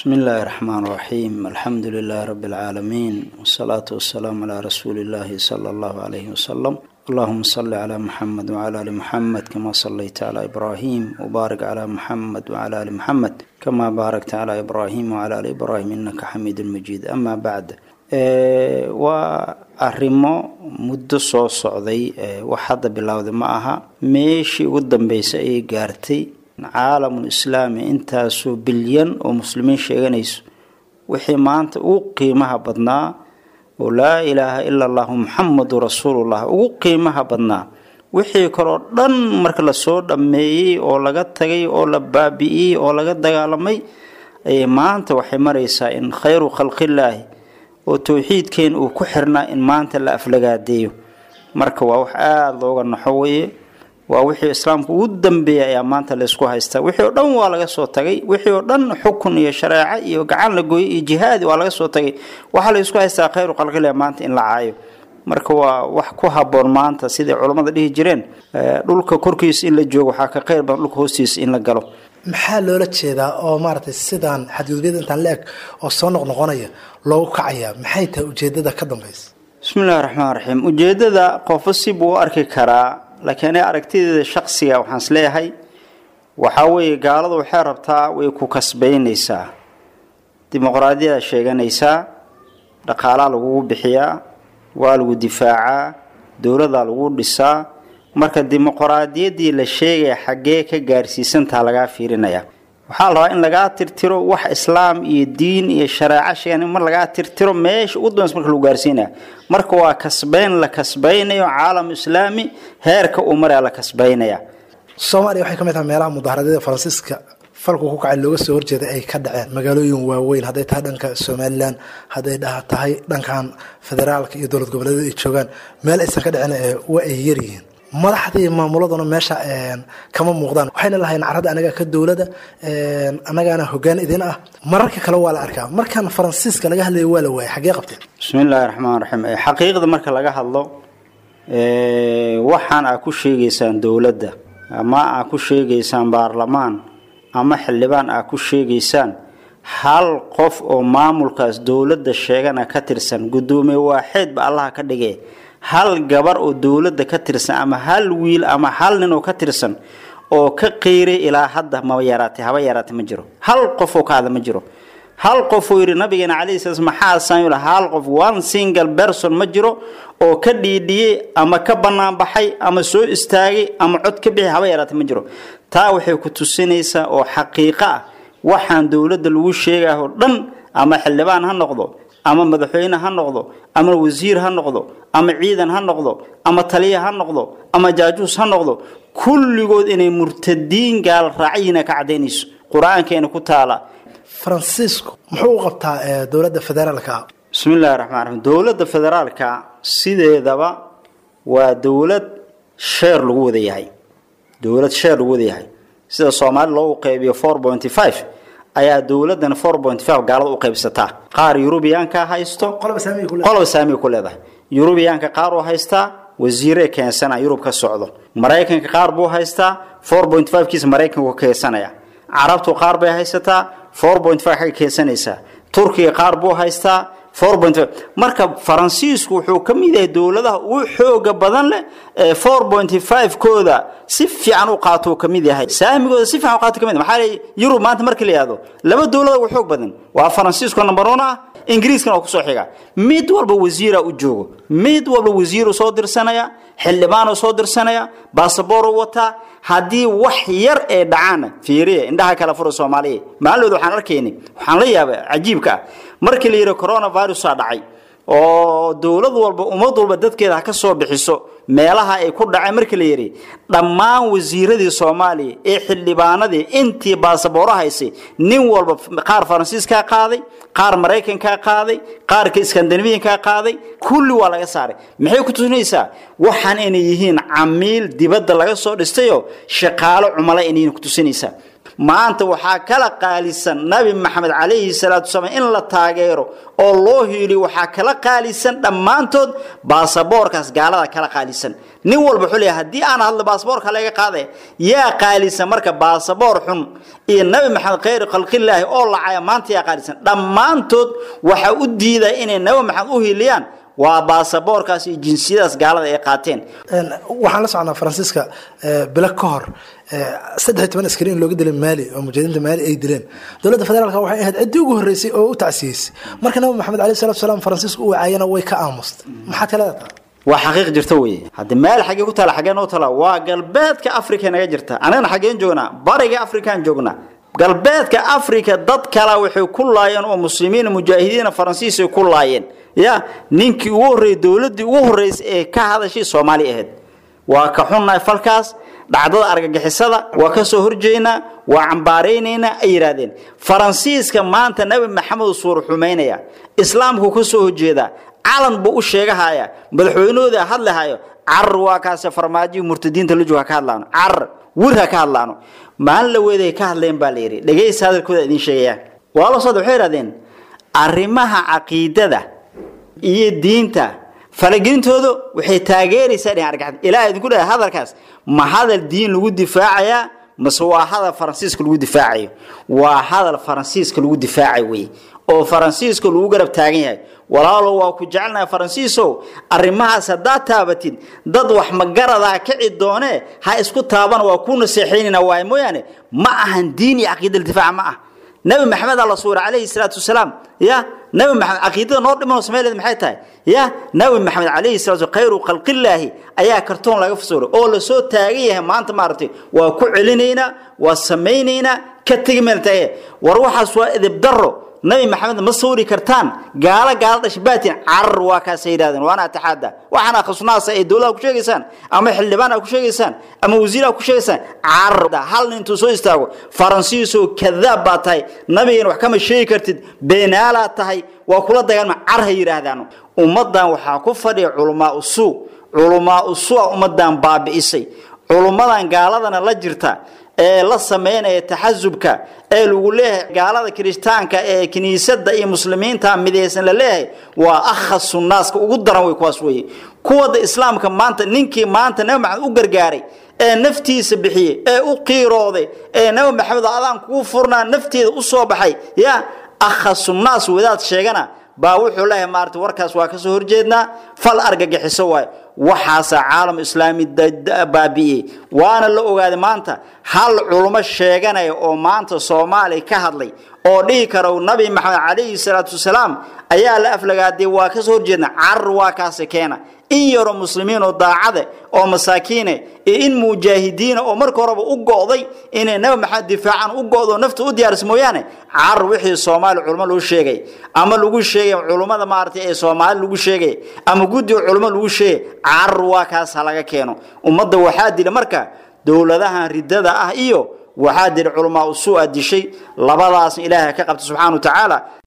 بسم الله الرحمن الرحيم الحمد لله رب العالمين والصلاة والسلام على رسول الله صلى الله عليه وسلم اللهم صل على محمد وعلى آل محمد كما صليت على إبراهيم وبارك على محمد وعلى آل محمد كما باركت على إبراهيم وعلى آل إبراهيم إنك حميد مجيد أما بعد waa arrimo muddo soo socday wax hadda bilowday ma aha meeshii ugu dambeysay ayay gaartay caalamul islaami intaasoo bilyan oo muslimiin sheeganayso wixii maanta ugu qiimaha badnaa oo laa ilaaha ila allahu muxamadu rasuulullah ugu qiimaha badnaa wixii kaloo dhan marka lasoo dhammeeyey oo laga tagay oo la baabi'iyey oo laga dagaalamay ayay maanta waxay maraysaa in khayru khalqillaahi oo towxiidkeen uu ku xirnaa in maanta la aflagaadeeyo marka waa wax aada looga naxo weye waa wixii islaamka ugu dambeeyay ayaa maanta laysku haystaa wixii oo dhan waa laga soo tagay wixii oo dhan xukun iyo shareeco iyo gacan la gooyey iyo jihaadi waa laga soo tagay waxaa laysku haystaa khayru khalqillah maanta in la caayo marka waa wax ku haboon maanta siday culammada dhihi jireen dhulka korkiisa in la joogo waxaa ka khayr badan dhulka hoostiisa in la galo maxaa loola jeedaa oo maaragtay sidaan xadgudubyada intaan la eg oo soo noqnoqonaya loogu kacayaa maxay tahay ujeedada ka dambaysa bismi illahi raxmaan raxiim ujeedada qofo si buu u arki karaa laakiin aniga aragtideeda shaksiga waxaan is leeyahay waxaa weeye gaaladu waxay rabtaa way ku kasbaynaysaa dimuqraadiyada sheeganaysaa dhaqaalaa lagugu bixiyaa waa lagu difaacaa dowladaa lagu dhisaa marka dimuqraadiyaddii la sheegaya xaggee ka gaarsiisantaha lagaa fiirinaya waxaa la rabaa in lagaa tirtiro wax islaam iyo diin iyo shareeco sheegan mar lagaa tirtiro meesha ugu dambaysa marka lagu gaarsiinaya marka waa kasbayn la kasbaynayo caalam islaami heerka uu maraya la kasbaynaya soomaaliya waxay ka mid tahay meelaha mudaharaadyada faransiiska falku ku kacay looga soo horjeeday ay ka dhaceen magaalooyin waaweyn hadday tahay dhanka somalilan hadday dhaha tahay dhankan federaalka iyo dowlad goboleedyada ay joogaan meel aysan ka dhicin waa ay yaryihiin madaxdii maamuladuna meesha kama muuqdaan waxayna lahayn carada anaga ka dowlada anagaana hogaan idin ah mararka kale waa la arkaa markan faransiiska laga hadlaya waa la waayay xaggee qabteen bismi illaahi raxmaan raxiim xaqiiqda marka laga hadlo waxaan aa ku sheegaysaan dowladda ama aa ku sheegaysaan baarlamaan ama xildhibaan aa ku sheegaysaan hal qof oo maamulkaas dowladda sheegana ka tirsan guddoomiye waaxeedba allaha ka dhigee hal gabar oo dowladda ka tirsan ama hal wiil ama hal nin oo ka tirsan oo ka qiiray ilaa hadda ma yaraatay haba yaraatay ma jiro hal qof oo ka hadla ma jiro hal qof uu yidhi nabigeena calayhi salaam maxaa saamil hal qof one single person ma jiro oo ka dhiidhiyey ama ka bannaan baxay ama soo istaagay ama cod ka bixi haba yaraatay ma jiro taa waxay ku tusinaysaa oo xaqiiqo ah waxaan dowladda lagu sheegaahoo dhan ama xildhibaan ha noqdo ama madaxweyne ha noqdo ama wasiir ha noqdo ama ciidan ha noqdo ama taliya ha noqdo ama jaajuus ha noqdo kulligood inay murtadiin gaal raacyiina ka cadaynayso qur-aankeena ku taala faransiisku muxuu u qabtaa dowladda federaalka bismi illahi raxmaan raxiim dowladda federaalka sideedaba waa dowlad sheer lagu wada yahay dowlad sheer lagu wada yahay sida soomaali loogu qeybiyo four pointy five ayaa dowladan four point five gaalada u qaybsataa qaar yurubiyaanka haysto qoloba saamiga ku leedahay yurubiyaanka qaar uu haystaa wasiire keensana yurub ka socdo maraykanka qaar buu haystaa four point five kiisa maraykanku keensanaya carabtu qaar bay haysataa four point five xagga keensanaysaa turkiga qaar buu haystaa four point five marka faransiisku wuxuu ka mid yahay dowladaha ugu xooga badan leh ee four point five kooda si fiican u qaato ka mid yahay saamigooda si fiican u qaato ka mid maxaa leeyahay yurub maanta markii la yihahdo laba dowlada ugu xoog badan waa faransiisku number one ah ingiriiskana oo kusoo xiga mid walba wasiira u joogo mid walba wasiiru soo dirsanaya xildhibaanuu soo dirsanaya baasaboor u wataa haddii wax yar ee dhacaana fiiriya indhaha kala fura soomaaliya maalooda waxaan arkayni waxaan la yaaba cajiibka ah markii la yidhi coronavirusa dhacay oo dowlad walba ummad walba dadkeeda ha ka soo bixiso meelaha ay ku dhaceen markii la yidhi dhammaan wasiiradii soomaaliya ee xildhibaanadii intii baasabooro haysay nin walba qaar faransiiskaa qaaday qaar maraykankaa qaaday qaarka iskandinabiyankaa qaaday kulli waa laga saaray maxay ku tusinaysaa waxaan inay yihiin camiil dibadda laga soo dhistayoo shaqaalo cumala inay ku tusinaysaa maanta waxaa kala qaalisan nabi maxamed calayhi salaatu wasalaam in la taageero oo loo hiiliyo waxaa kala qaalisan dhammaantood baasaboorkaas gaalada kala qaalisan nin walba wuxuu leeyahay haddii aan hadlo baasaboorka laga qaadaya yaa qaalisan marka baasaboor xun iyo nabi maxamed khayr khalqillaahi oo lacaya maanta yaa qaalisan dhammaantood waxaa u diidaya inay nabi maxamed u hiiliyaan waa baasaboorkaas iyo jinsiyadaas gaalada ay qaateen waxaan la socnaa faransiiska bilo ka hor saddex iyo toban askari in looga dilay maali oo mujahidiinta maali ay dileen dowladda federaalka waxay ahayd ciddii ugu horreysay oo u tacsiyeysay marka nabi maxamed alayh salatu salaam faransiisku u wacaayana way ka aamustay maxaad ka leedahay waa xaqiiq jirta weye haddi meel xaggee ku taala xaggee noo tala waa galbeedka africa naga jirta anagana xaggeen joognaa bariga afrikaan joognaa galbeedka africa dad kala waxay ku laayeen oo muslimiin mujaahidiina faransiis ay ku laayeen ya ninkii ugu horreeyey dowladdii ugu horreysay ee ka hadashay soomaali ahayd waa ka xunnahay falkaas dhacdada argagixisada waa ka soo horjeynaa waa cambaaraynaynaa ay yidhaahdeen faransiiska maanta nebi maxamed suur xumaynaya islaamku ka soo horjeedaa calan buu u sheegahaya madaxweynahooda hadlahayo carar waa kaase farmaajihi murtadiinta la jooga ka hadlaano carar wir ha ka hadlaano maalin la weeday ka hadleen baa la yidhi dhegaysa hadalkooda idin sheegayaan waa la socda waxay yidhahdeen arrimaha caqiidada iyo diinta falagelintoodu waxay taageeraysaa dhinaca argagaxda ilaa idinku dhahay hadalkaas ma hadal diin lagu difaacayaa mase waa hadal faransiiska lagu difaacayo waa hadal faransiiska lagu difaacayo wey oo faransiiska lagu garab taagan yahay walaalo waa ku jecelnahay faransiisow arrimahaas haddaad taabatid dad wax magaradaa kici doonee ha isku taabana waa ku naseexaynayna waay mooyaane ma ahan diin iyo caqiida difaaca ma ah nabi maxamed alla suura calayhi salaatu wasalaam ya nabi maxamed caqiidada noo dhiman samayleed maxay tahay ya nabi maxamed calayhi salaatu khayru khalqillaahi ayaa kartoon laga fasooray oo la soo taagan yahay maanta maaragtay waa ku celinaynaa waa samaynaynaa ka tegi meel taage war waxaas waa edeb darro nabi maxamed ma sawri kartaan gaalo gaalo dhashbaatin carar waa kaasay yidhahdeen waana ataxaada waxaana khasnaasa ay dowlada ku sheegaysaan ama xildhibaan a ku sheegaysaan ama wasiir a ku sheegaysaan carar hal nin intuu soo istaago faransiisoo kadaab baa tahay nabigan wax kama sheegi kartid beenaalaad tahay waa kula dagaalma car ha yidhaahdaan ummadan waxaa ku fadhiya culamaa usuu culamaa usua ummadan baabi'isay culummadan gaaladana la jirta ee la sameynaya taxasubka ee lagu leeyahay gaalada kirishtaanka ee kiniisada iyo muslimiinta midaysan la leeyahay waa akhasu naaska ugu daran way kuwaas weye kuwada islaamka maanta ninkii maanta nabi maxamed u gargaaray ee naftiisa bixiyey ee u qiirooday ee nabi maxamed adaan kugu furnaa nafteeda u soo baxay ya akhasu naas wadaad sheegana baa wuxuu leeyahay maarata warkaas waa kasoo horjeednaa fal argagixiso waayo waxaasaa caalam islaami baabi'iyey waana la ogaaday maanta hal culummo sheeganaya oo maanta soomaaliya ka hadlay oo dhihi kara nabi maxamed calayhi salaatu wasalaam ayaa la aflagaadee waa kasoo horjeedna carar waa kaasi keena in yaroo muslimiin oo daacade oo masaakiine iyo in mujaahidiina oo marka horeba u go'day inay nabi maxamed difaacan u go'do nafta u diyaarisa mooyaane carar wixii soomaali culmo loo sheegay ama lagu sheegay culummada maaragtay ee soomaali lagu sheegay ama guddiga culmo lagu sheegay carar waa kaas ha laga keeno ummadda waxaa dila marka dowladahan ridada ah iyo waxaa dila culamaa usuu a dishay labadaasna ilaahay ka qabta subxaana wa tacaala